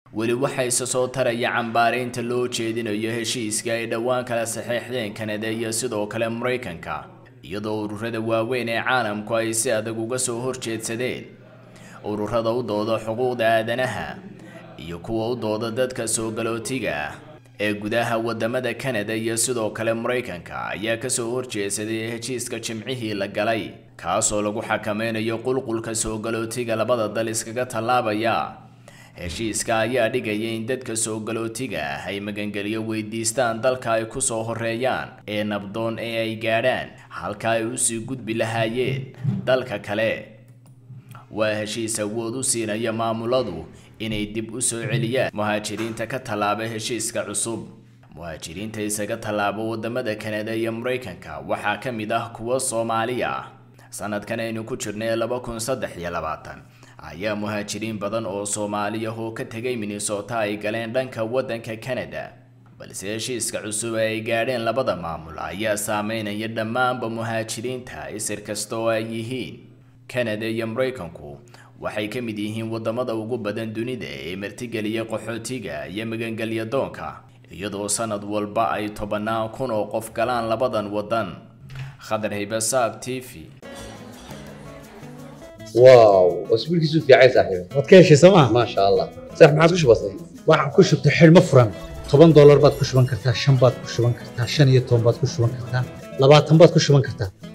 weli waxaa isa soo taraya cambaaraynta loo jeedinayo heshiiska ay dhowaan kala saxeexdeen kanada iyo sidoo kale maraykanka iyadoo ururada waaweyn ee caalamku ay si adag uga soo horjeedsadeen ururada u dooda xuquuqda aadanaha iyo kuwa u dooda dadka soo galootiga ah ee gudaha wadamada kanada iyo sidoo kale maraykanka ayaa kasoo horjeedsaday heshiiska jimcihii la galay kaasoo lagu xakameynayo qulqulka soo galootiga labada dal iskaga tallaabaya heshiiska ayaa dhigaya in dadka soo galootiga ah ay magangeliyo weydiistaan dalka ay kusoo horeeyaan ee nabdoon ee ay gaadhaan halka ay usii gudbi lahaayeen dalka kale waa heshiis awood u siinaya maamuladu inay dib u soo celiyaan muhaajiriinta ka tallaaba heshiiska cusub muhaajiriinta isaga tallaabo wadamada kanada iyo maraykanka waxaa ka mid ah kuwa soomaali ah sanadkan aynu ku jirnay laba kun saddex iyo labaatan ayaa muhaajiriin badan oo soomaali ah oo ka tegay minnesota ay galeen dhanka waddanka canada balse heshiiska cusub ee ay gaadheen labada maamul ayaa saameynaya dhammaanba muhaajiriinta isir kasta oo ay yihiin canada iyo maraykanku waxay ka mid yihiin wadamada ugu badan dunida ee martigeliya qaxootiga iyo magangelya doonka iyadoo sanad walba ay tobannaan kun oo qof galaan labadan wadan khadar hibasaab t v واو واسبوعك في عايز صاحبي waad ka heshay sooma ما شاء الله صح ما عادش بسيط waxaad ku shubtay xidhmo furan toban doolar baad ku shuban kartaa shan baad ku shuban kartaa shan iyo toban baad ku shuban kartaa labaatan baad ku shuban kartaa